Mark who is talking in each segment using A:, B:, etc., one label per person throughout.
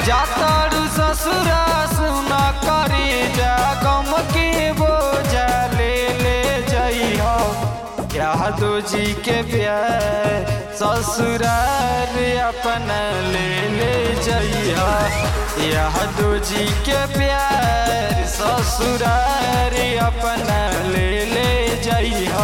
A: जातारू ससुरा सुना करी जा गम के बोझा ले ले जइहो यादो जी के प्यार ससुरार अपना ले ले जइहो यादो जी के प्यार ससुरार अपना ले ले जइहो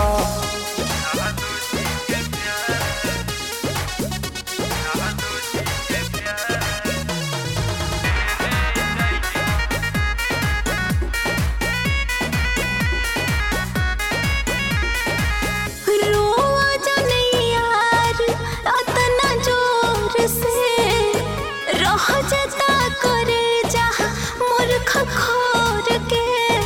B: रोआ जाने यार अतना जोर से रह जता करे जा मूर्ख खोर के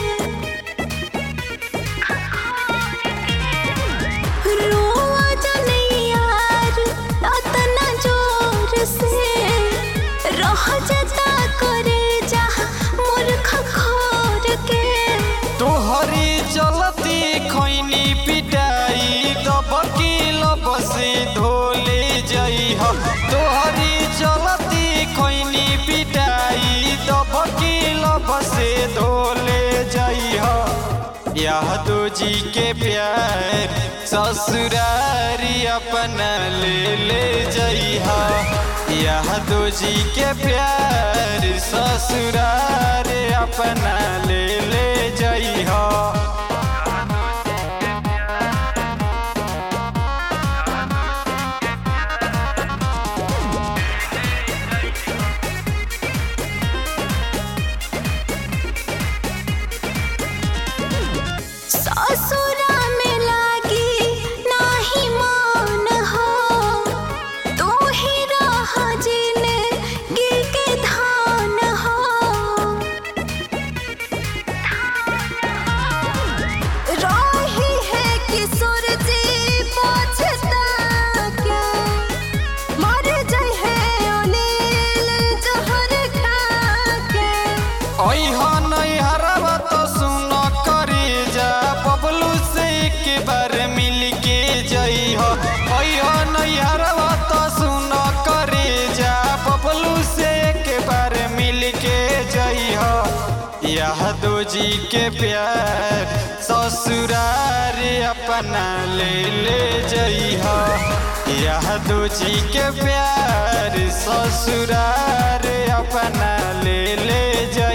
B: रोआ जाने यार अतना जोर से रह जता करे जा मूर्ख खोर के
A: तोहरी चलती खैनी पिटाई दबकी लबसे धोले जइह तोहरी चलती खैनी पिटाई दबकी लबसे धोले जइह यादो जी के प्यार ससुरारी अपना ले ले जइह यादो जी के प्यार ससुरार अपना ले ले जइह
B: ससुरा में लागी नाही मान हो तू ही रह जिने गिर के धान हो रही है किशोर जी पछता क्या मर जाए है अनिल जहर खा के
A: ऐह नैहरवा तो सुन करी जा बबलू से एक बार मिल के जइह ऐह नैहरवा तो सुन करी जा बबलू से एक बार मिल के जइह यादो जी के प्यार ससुरार अपना ले ले जइह यादो जी के प्यार ससुरार अपना ले ले जइह